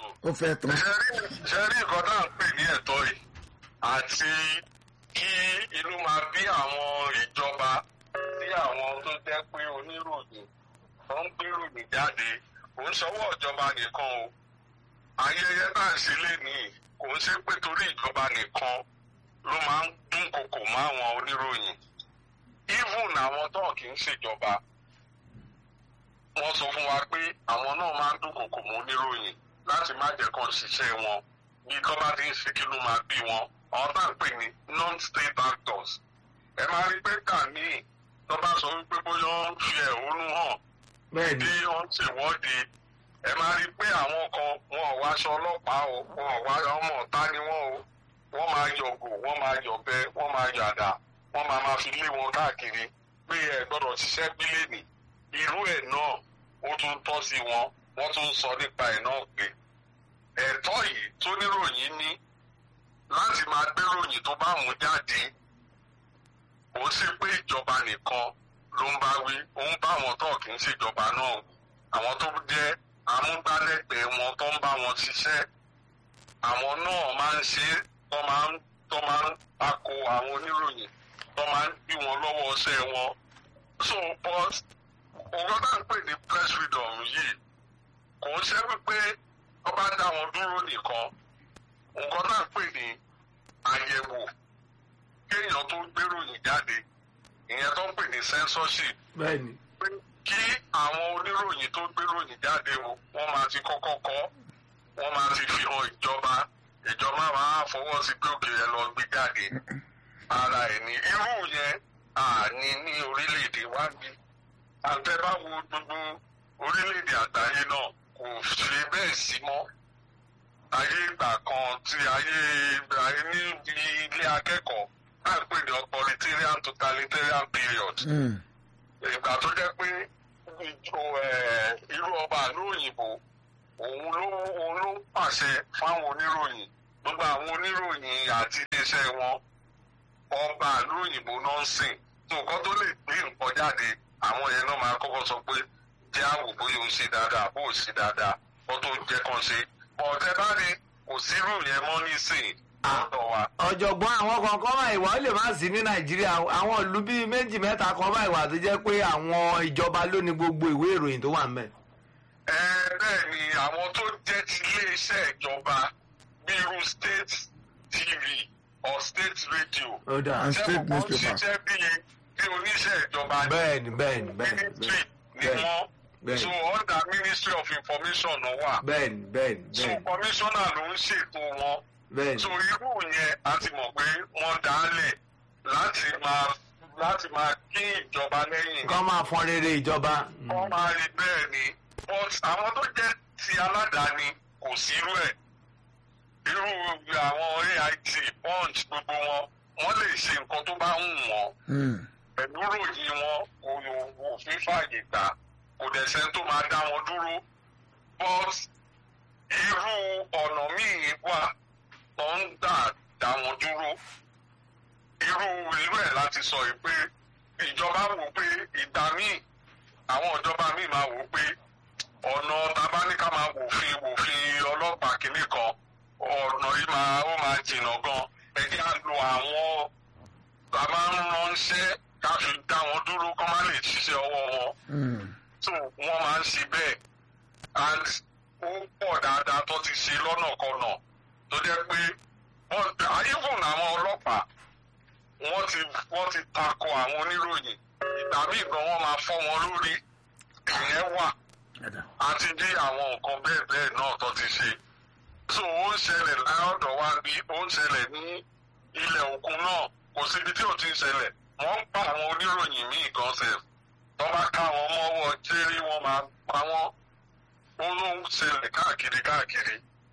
ó fẹ́ tán. ṣe rí ṣe rí nǹkan tá à ń pè ní ẹ̀tọ́ yìí àti kí inú máa bí àwọn ìjọba sí àwọn tó jẹ́ pé oníròyìn tó ń gbéròyìn jáde kò ń sọwọ́ ìjọba nìkan o ayẹyẹ tá à ń ṣe lénìí kò ń ṣe pé torí ìjọba nìkan ló máa ń dúnkokò mọ́ àwọn oníròyìn even àwọn tó kì í ṣèjọba wọ́n sọ fún wa pé àwọn náà máa ń dúnkokò mọ́ oníròyìn láti má jẹ́ kàn ṣiṣẹ́ wọn bí tó bá ti ń ṣe kí ló máa bí wọn àwọn tá à ń pè ní non-state actors ẹ máa rí pé kàmí tó bá sọ wípé bóyá ó ń fi ẹ̀hónú hàn bẹ́ẹ̀ni bí wọ́n ń ṣèwọ́de ẹ máa rí pé àwọn kan wọn ò wáṣọ ọlọ́pàá o wọn ò wá ọmọ ọ̀tá ni wọ́n o wọ́n máa yọ̀gò wọ́n máa yọ̀bẹ wọ́n máa yàdà wọ́n máa máa fi lé wọn káàkiri pé ẹ gbọ́dọ̀ ṣiṣẹ́ bílẹ̀nì irú ẹ̀ náà ó tún tọ́ sí wọn wọ́n tún sọ nípa ẹ̀ náà pé ẹ̀tọ́ yìí tó níròyìn ní láti máa gbéròyìn tó bá mú jáde kò ń ṣe pé ìjọba nìkan ló ń bá wí ó ń bá àwọn tó kì í ṣèjọba náà àwọn tó jẹ́ amúgbálẹ́gbẹ̀ẹ́ wọn tó ń bá wọn ṣiṣẹ́ àwọn náà máa ń ṣe é tó máa ń tó máa ń tako àwọn oníròyìn tó máa ń bí wọn lọ́wọ́ ọṣẹ́ wọn so but nǹkan tá à ń pè ní press freedom yìí kò ń ṣe wípé wọ́n bá dá wọn dúró nìkan nǹkan tá à ń pè ní àyẹ̀wò kéèyàn tó gbéròyìn jáde ìyẹn tó ń pè ní censorship bẹ́ẹ̀ni pé kí àwọn oníròyìn tó gbéròyìn jáde o wọ́n máa ti kọ́kọ́ kọ́ wọ́n máa ti fi hàn ìjọba ìjọba máa fọwọ́ sí pé òkè ẹ lọ gbé jáde ara ẹ̀ ní irú yẹn àní ní orílẹ̀-èdè wa bí àtẹ́bá wo gbogbo orílẹ̀-èdè àgbáyé náà kò ṣe bẹ́ẹ̀ sí mọ́ ayé ìgbà kan tí ayé ayé ní ilé akẹ́kọ̀ọ́ náà pè ní authoritarian totalitarian period Mm. ìgbà tó jẹ́ pé ìjọ, ẹ̀, irú ọba ìlú òyìnbó òun ló òun ló ń pàṣẹ fáwọn oníròyìn gbogbo àwọn oníròyìn àti iléeṣẹ́ wọn ọba ìlú òyìnbó náà ń sìn tó nǹkan tó lè gbé nǹkan jáde àwọn yẹn náà máa kọ́kọ́ sọ pé jẹ́ àwò bóyá o ṣe dáadáa bó o ṣe dáadáa kó tó jẹ́ kàn ṣe ọ̀tẹ́ bá ní kò sírù yẹn mọ́ nísìn lọ́dọ̀ wa. ọ̀jọ̀gbọ́n àwọn kankan máa ìwà ó lè má sí ní nàìjíríà àwọn ìlú bíi méjì mẹ́ta kan máa ìwà tó jẹ́ pé àwọn ìjọba ló ní gbogbo ìwé ìròyìn tó wà ń bẹ̀. ẹ bẹ́ẹ̀ ni àwọn tó jẹ́ ti iléeṣẹ́ ìjọba bíi irú state tv or state radio ó dà And state jẹ́ kọ̀ọ̀kan newspaper. ṣiṣẹ́ bíi bí oníṣẹ́ ìjọba ní bẹ́ẹ̀ni bẹ́ẹ̀ni bẹ́ẹ̀ni ministry ni bẹ́ẹ̀ni wọ́n bẹ́ẹ̀ni. so under ministry of information ló wà bẹ́ẹ̀ni bẹ́ẹ̀ni so bẹ́ẹ̀ni commissioner ló ń ṣètò wọn bẹ́ẹ̀ni so irú yẹn a ti mọ̀ pé wọ́n dálẹ̀ láti máa láti máa kí ìjọba lẹ́yìn kọ́ máa fọn rere ìjọba. wọ́n máa rí bẹ́ẹ̀ ni but àwọn tó jẹ́ ti aládàáni kò sírú ẹ̀ irú àwọn AIT punch gbogbo wọn wọ́n lè ṣe nǹkan tó bá wù wọ́n Mm. pẹ̀lú ròyìn wọn kò wò fífàyè gbà kò dẹ̀ sẹ́ni tó máa dá wọn dúró but irú ọ̀nà míì wà tó ń gbà dá wọn dúró irú irú ẹ̀ láti sọ yìí pé ìjọba wò pé ìgbà míì àwọn ìjọba míì máa wò pé ọ̀nà tabaníkà máa wòfin wòfin ọlọ́pàá kìíní kan ọ̀nà yìí máa ó máa jìnnà gan ẹ jẹ́ à lo àwọn a máa ń ránṣẹ́ ká fi dá wọn dúró kó má lè ṣiṣẹ́ ọwọ́ wọn Mm. so wọ́n máa ń ṣe bẹ́ẹ̀ and ó pọ̀ dáadáa tó ti ṣe lọ́nà kọnà tó jẹ́ pé wọ́n even àwọn ọlọ́pàá wọ́n ti wọ́n ti takò àwọn oníròyìn ìgbà míì gan wọ́n máa fọ́ wọn lórí ìyẹn wà Ẹ̀dá. àti bí àwọn nǹkan bẹ́ẹ̀ bẹ́ẹ̀ náà tó ti ṣe so ó ń ṣẹlẹ̀ láọ̀dọ̀ wa bí ó ń ṣẹlẹ̀ ní ilẹ̀ òkun náà kò síbi tí ò ti ń ṣẹlẹ̀ wọ́n ń pa àwọn oníròyìn míì gan sef tó bá ká wọn mọ́wọ́ jẹ́rí wọ́n máa pa wọ́n ó ló ń ṣẹlẹ̀ káàkiri káàkiri.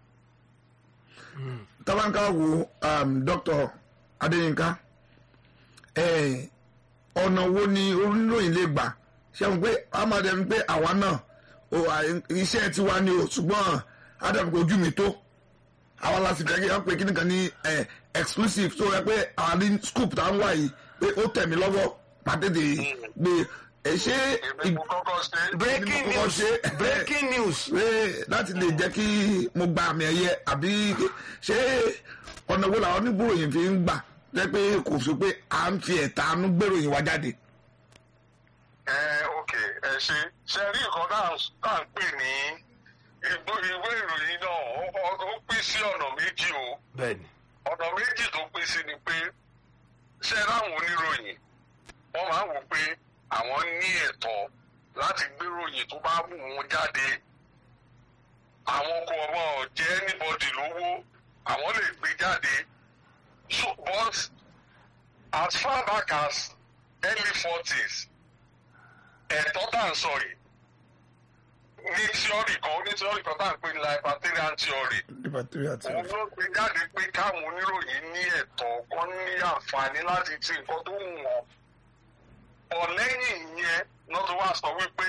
tabanka wo um, dr adeyinka eh, ọ̀nà wo ni oníròyìn lè gbà ṣe àwọn pé amadem pé àwa náà o, à- iṣẹ́ tiwa ni o ṣùgbọ́n adam pé ojú mi tó àwa la sì fẹ́ kí wọ́n pe kí nìkan ní eh, exclusive tó rẹ pé àwọn ní scoop tá ń wà yìí pé ó tẹ̀ mí lọ́wọ́ pàtẹ́tẹ̀ gbé ẹ ṣé èmi mo kọ́kọ́ ṣe é. breaking Ní mo kọ́kọ́ news ṣe- breaking news pé láti lè jẹ́ kí mo gba àmì ẹ̀yẹ àbí ṣé ọ̀nà wo làwọn onígbòròyìn fi ń gbà jẹ́ pé kò sí pé à ń fi ẹ̀tanú gbèròyìn wá jáde. ẹ ok ẹ ṣe ṣe rí nǹkan tá à ń- tá à ń pè ní ìgbó- ìwé ìròyìn náà ó- ó- ó pín sí ọ̀nà méjì o bẹ́ẹ̀ni ọ̀nà méjì tó pín sí ni pé ṣe ráwọn oníròyìn wọ́n máa ń wò pé àwọn ní ẹ̀tọ́ láti gbéròyìn tó bá wù wọ́n jáde àwọn kò ọmọ jẹ́ anybody lówó àwọn lè gbé jáde so but as far back as early forties ẹ̀tọ́ tá à ń sọ yìí ní tíọ́rì kan ní tíọ́rì kan tá à ń pè ní libertarian theory òun ló gbé jáde pé káwọn oníròyìn ní ẹ̀tọ́ kan ní àǹfààní láti ti nǹkan tó wù wọ́n. ọ̀lẹ́yìn ìyẹn náà tó wá sọ wípé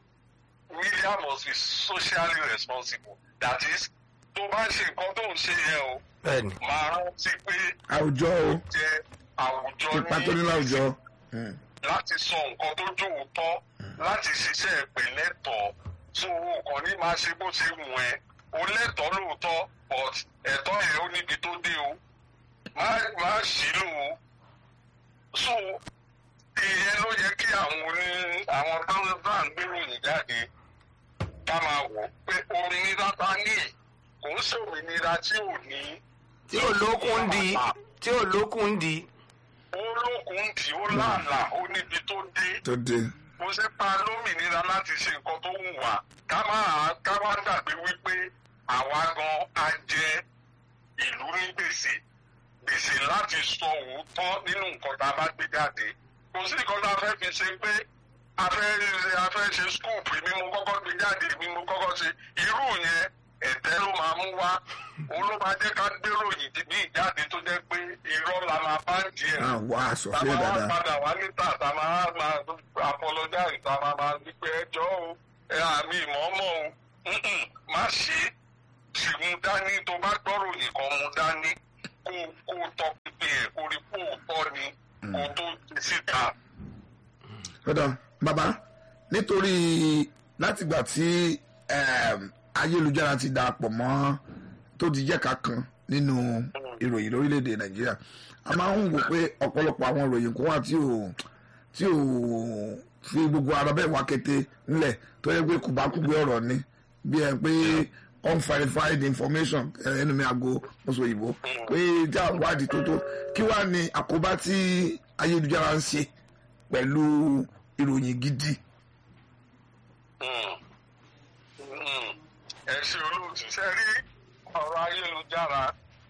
media must be socially responsible that is tó bá ń ṣe nǹkan tó ń ṣe yẹn o bẹ́ẹ̀ni máa rántí pé àwùjọ o jẹ́ àwùjọ ipa tó ní láwùjọ. Mm. láti sọ nǹkan tó jòótọ́ láti ṣiṣẹ́ ìpínlẹ̀tọ̀ tó o kàn ní máa ṣe bó ṣe wù ẹ́ o lẹ́tọ̀ọ́ lóòótọ́ but ẹ̀tọ́ ẹ̀ ó níbi tó dé o má má ṣìlò o so ìyẹn ló yẹ kí àwọn oní àwọn táwọn bá ń gbéròyìn jáde ká máa wò pé òmìnira ta ní kò ń ṣòmìnira tí ò ní. tí ò lókun ń di tí ò lókun ń di ó lókun dì ó lànà ó níbi tó dé tó dé. mo ṣe pa lómìnira láti ṣe nǹkan tó wù wá ká má ká má gbàgbé wípé àwa gan a jẹ ìlú ní gbèsè gbèsè láti sọ òótọ́ nínú nǹkan tá a bá gbé jáde kò sí nǹkan tá a fẹ́ fi ṣe pé a fẹ́ ṣe a fẹ́ ṣe scoop mi mo kọ́kọ́ gbé jáde mi mo kọ́kọ́ ṣe irú yẹn ẹ̀tẹ́ ló máa mú wá òun ló máa jẹ́ ká gbéròyìn ní ìjáde tó jẹ́ pé irọ́ la máa bá ń jẹ àwọn aṣọ tá a fẹ́ máa dáadáa. padà wá níta tá a máa máa apologize tá a máa máa ní pé ẹjọ́ o ẹ àmì ìmọ̀ọ́mọ̀ o Mm-mm, má ṣe sì mú dání tó bá gbọ́rò nìkan mú dání kó kó tọ́ pípé ẹ̀ kó rí kó tọ́ ni kó tó ti síta. ọ̀dọ̀ bàbá nítorí látìgbà tí em, ayélujára ti darapọ̀ mọ́ tó ti jẹ́ ká kan nínú ìròyìn lórílẹ̀‐èdè nàìjíríà a máa ń wò pé ọ̀pọ̀lọpọ̀ àwọn ìròyìn kan wà tí ò tí ò fi gbogbo ara bẹ́ẹ̀ wá kété ńlẹ̀ tó yẹ pé kùbákùgbé ọ̀rọ̀ ni bí ẹ pé unverified information ẹ, ẹnu mi àgbo mọ́sọ̀ òyìnbó pé já wádìí tó tó kí wàá ní àkóbá tí ayélujára ń ṣe pẹ̀lú ìròyìn gidi. Mm. Mm. ẹ ṣe olóòtú ṣe rí ọ̀rọ̀ ayélujára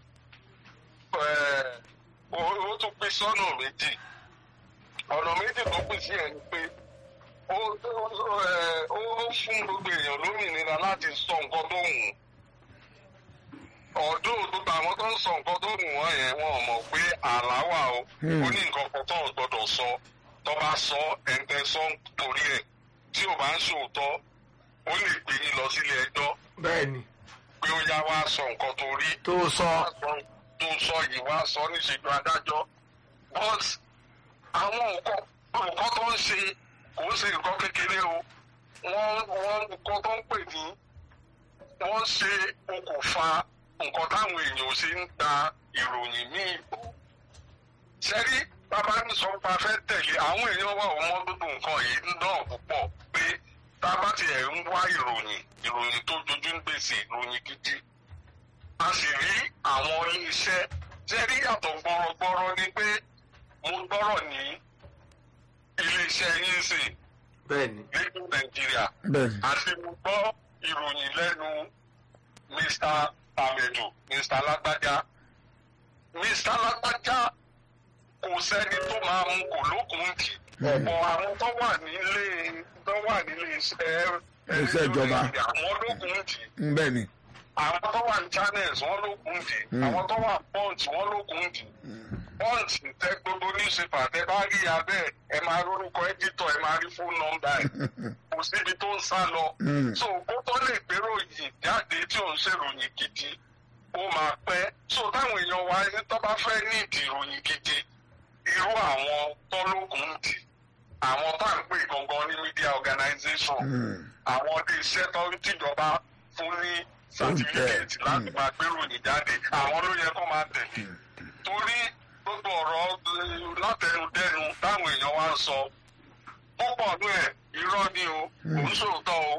ẹ̀, ó ó tún pín sọ́nà méjì ọ̀nà méjì tó pín sí ẹ̀ ni pé ó ó ẹ̀, ó fún gbogbo èèyàn lómìnira láti sọ nǹkan tó wù ú ọdún gbogbo àwọn tó ń sọ nǹkan tó wù wọ́n yẹn wọn ò mọ̀ pé àlá wà o ó ní nǹkan kan tó ń gbọdọ̀ sọ tó bá sọ ẹ̀ǹtẹ̀ sọ torí ẹ̀ tí ò bá ń ṣòótọ́ ó lè gbé yín lọ sílé ẹjọ́ bẹ́ẹ̀ni pé ó yá wá sọ nǹkan tó rí tó sọ tó sọ yìí wá sọ níṣẹ́jú adájọ́ but àwọn nǹkan nǹkan tó ń ṣe kò ń ṣe nǹkan kékeré o wọ́n wọ́n nǹkan tó ń pè ní wọ́n ṣe okùnfà nǹkan táwọn èèyàn ò ṣe ń ta ìròyìn míì bò ṣẹ́rí bàbá ń sọ pé a fẹ́ tẹ̀lé àwọn èèyàn wà ó mọ́ gbogbo nǹkan yìí náà púpọ̀ pé tá a bá tiẹ̀ ń wá ìròyìn ìròyìn tó jojú ń gbèsè ìròyìn gidi a sì rí àwọn iléeṣẹ́ ṣẹ́rí yàtọ̀ gbọ́rọ̀gbọ́rọ̀ ni pé mo gbọ́rọ̀ ní iléeṣẹ́ yín sìn bẹ́ẹ̀ni nílùú nàìjíríà bẹ́ẹ̀ni àti mo gbọ́ ìròyìn lẹ́nu mr amedu mr lágbájá mr lágbájá kò sẹ́ni tó máa mú kò lókun kì ọ̀pọ̀ àwọn tó wà nílé tó wà nílé iṣẹ́ Iṣẹ́ ìjọba. àwọn lókun kì bẹ́ẹ̀ni àwọn tó wà ní channels wọ́n lókun kì àwọn tó wà punch wọ́n lókun kì punch tẹ gbogbo newspaper tẹ bá rí abẹ́ ẹ máa rórúkọ editor ẹ máa rí phone number ẹ kò síbi tó ń sá lọ. Mm. so kó tó lè gbèrò yìí jáde tí ò ń ṣèròyìn gidi ó máa pẹ́. so táwọn èèyàn wa ní tó bá fẹ́ ní ìdí ìròyìn gidi irú àwọn tọ́lókun dì àwọn tá à ń pè gangan ní media organization àwọn ilé iṣẹ́ tó tìjọba fún ní certificate láti máa gbéròyìn jáde àwọn ló yẹ kó máa tẹ̀lé torí gbogbo ọ̀rọ̀ eh, látẹnudẹ́nu táwọn èèyàn wá ń sọ púpọ̀ nú ẹ̀ irọ́ ni o kò ń sòótọ́ o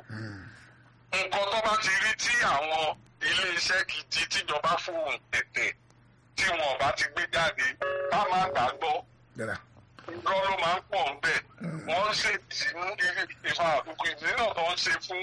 nǹkan tó bá ti rí tí àwọn ilé-iṣẹ́ gidi tíjọba fóun tẹ̀tẹ̀ tí wọn ò bá ti gbé jáde bá máa gbàgbọ́ dára irọ́ ló máa ń pọ̀ ń bẹ̀ wọ́n ń ṣe ìsìnú ìfà àbùkù ìdínà tó ń ṣe fún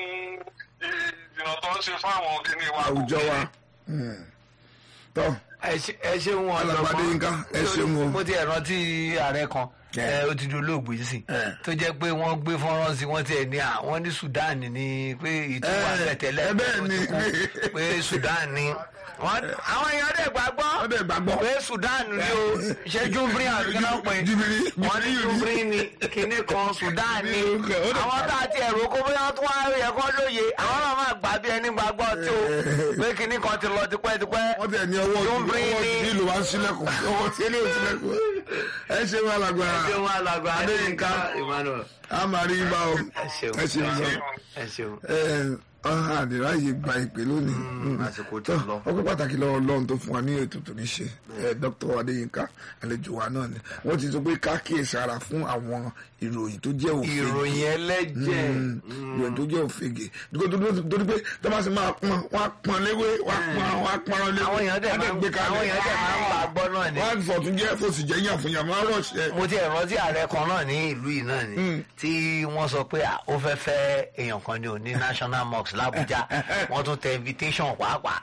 ìdínà tó ń ṣe fún àwọn kìnìún wa. àwùjọ wa Mm. tọ́ ẹ ṣe- ẹ ṣeun wọn Alàgbà Adéyínká, ẹ ṣeun o. mo ti ẹ̀ rántí ààrẹ kan Yeah. ẹ, ó ti di olóògbé sí Yeah. tó jẹ́ pé wọ́n gbé fọ́nrán sí wọ́n tiẹ̀ ní à wọ́n ní Sudan ní pé ìtura Eh, tẹ̀tẹ̀lẹ̀ eh, bẹ́ẹ̀ ni. pé Sudan ní wọ́n àwọn èèyàn dẹ̀ gbàgbọ́ wọ́n dẹ̀ gbàgbọ́ pé Sudan ní o ṣé júbírí àbíkínà pé Júbírì, wọ́n ní Júbírì júbírí ní kinní kan Sudan ní Júbírì, ó dẹ̀ àwọn tá a ti ẹ̀rọ kó bóyá tó wá yẹ kó lóye àwọn náà máa gbà bí ẹni gbàgbọ́ tí o pé kinní kan ti lọ tipẹ́tipẹ́ wọ́n tẹ̀ ní ọwọ́ Júbírì ọwọ́ ní- tí ìlú wa ń sílẹ̀kùn ọwọ́ tí ìlú sílẹ̀kùn ẹ ṣe wọn alàgbà ṣé wọn alàgbà Adéyínká Emmanuel a máa rí bá ọ ẹ ṣeun ẹ ṣe wọn ẹ ṣeun ọ̀hún àdìrá yìí gba ìpè lónìí Mm. àsìkò ti Tó, lọ. ọpẹ́ pàtàkì lọ́wọ́ Ọlọ́run tó fún wa ní ètò tó ní ṣe ẹ Dr. Adéyínká àlejò wa náà ni wọ́n ti sọ pé ká kíyèsára fún àwọn ìròyìn tó jẹ́ òfin ìròyìn ẹlẹ́jẹ̀ ìròyìn tó jẹ́ òfegè torí pé tó bá sì máa pọn wọ́n á pọn léwé wọ́n á pọn wọ́n á pọn léwé àwọn èèyàn dẹ̀ wọ́n á máa ń gbé kalẹ̀ àwọn èèyàn dẹ̀ máa ń gbà gbọ́ náà ni wọ́n á fọ̀tún jẹ́ fòsì jẹ́ yàn fún yàn máa rọ̀ṣẹ́ mo ti ẹ̀ rántí ààrẹ kan náà ní ìlú yìí náà ni tí wọ́n sọ pé à, ó fẹ́ fẹ́ èèyàn kan ní òní national mosque l'Abuja wọ́n tún tẹ invitation pàápàá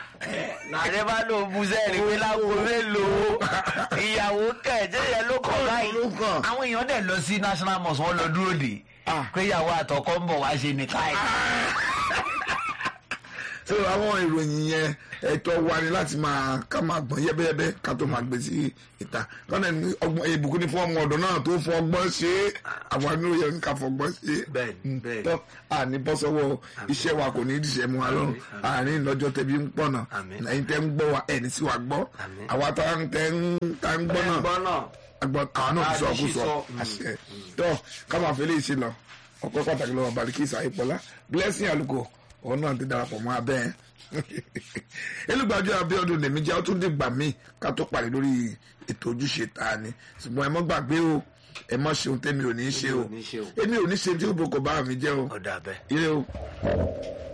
nàdé bá lò bú sẹ́ẹ̀rì pé lágbo mélòó ìyàwó kẹ̀jẹ́ yẹn ló kọ̀ báyìí ló kàn. àwọn èèyàn dẹ̀ lọ sí national mosque wọ́n lọ dúró dè Ah. pé ìyàwó àtọkọ ń bọ̀ wá ṣe nìkan ẹ̀. so àwọn ìròyìn yẹn ẹ̀tọ́ wa ni láti máa ká máa gbọ́n yẹ́bẹ́yẹ́bẹ́ ká tó máa gbé sí ìta kọ́nà ní ọgbọ́n ìbùkún ní fún ọmọ ọ̀dọ́ náà tó fọ ọgbọ́n ṣe é àwọn inú yẹn ká fọgbọ́n ṣe é Bẹ́ẹ̀ni, bẹ́ẹ̀ni. tó àní bọ́ sọ́wọ́ iṣẹ́ wa kò ní í dìṣẹ́ mu wa lọ́rùn àárín lọ́jọ́ tẹ̀bí ń pọ̀nà Àmín. ẹ̀yin tẹ́ ń gbọ́ wa ẹ̀ní sí wa gbọ́ Àmín. àwa tá ń tẹ́ ń tá ń gbọ́ náà gbọ́ náà agbọn àwọn náà ti sọ Àti ọkùn sọ sísọ. àṣẹ tó káwọn àfẹlẹ ìṣe lọ ọpẹ pàtàkì lọ́wọ́ Balikisa Ayípọlá blessing aluko òun náà ti darapọ̀ mọ́ abẹ ẹ elúgbàjọ Abíọ́dún lèmi jẹ ó tún dìgbà míì ká tó parí lórí ètò ojúṣe ta ni ṣùgbọ́n ẹ mọ́ gbàgbé o ẹ mọ́ ṣeun tẹ́mi ò ní í ṣe o Èmi ò ní ṣe o. èmi ò ní ṣe tí ó boko bá mi jẹ́ o ọ̀dà bẹ́ẹ̀. ire o.